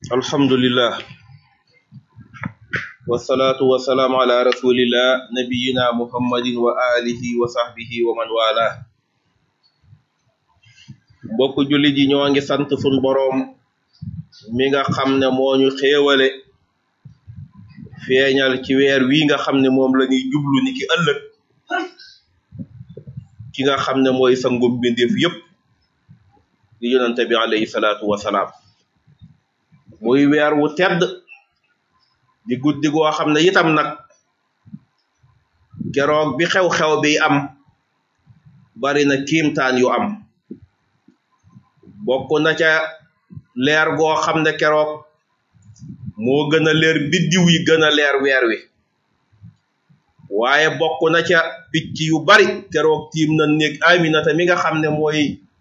alhamdulillah wasalaatu wasalaamu ala rasulillah nabiyina muhammadin wa alihi wa sahbihi wa man wala mbokk julli ji ñoo ngi sant sun boroom mi nga xam ne moo ñu xéewale feeñal ci weer wi nga xam ne moom la ñuy jublu ni ki ëllëg ki nga xam ne mooy sangum bindeef yépp di yonante bi alayhi salaatu wasalaam muy weer wu tedd di guddi goo xam ne itam nag keroog bi xew-xew bi am bari na kiimtaan yu am bokk na ca leer goo xam ne keroog moo gën a leer biddiw yi gën a leer weer wi waaye bokk na ca picc yu bari keroog tiim na néeg Aminata mi nga xam ne mooy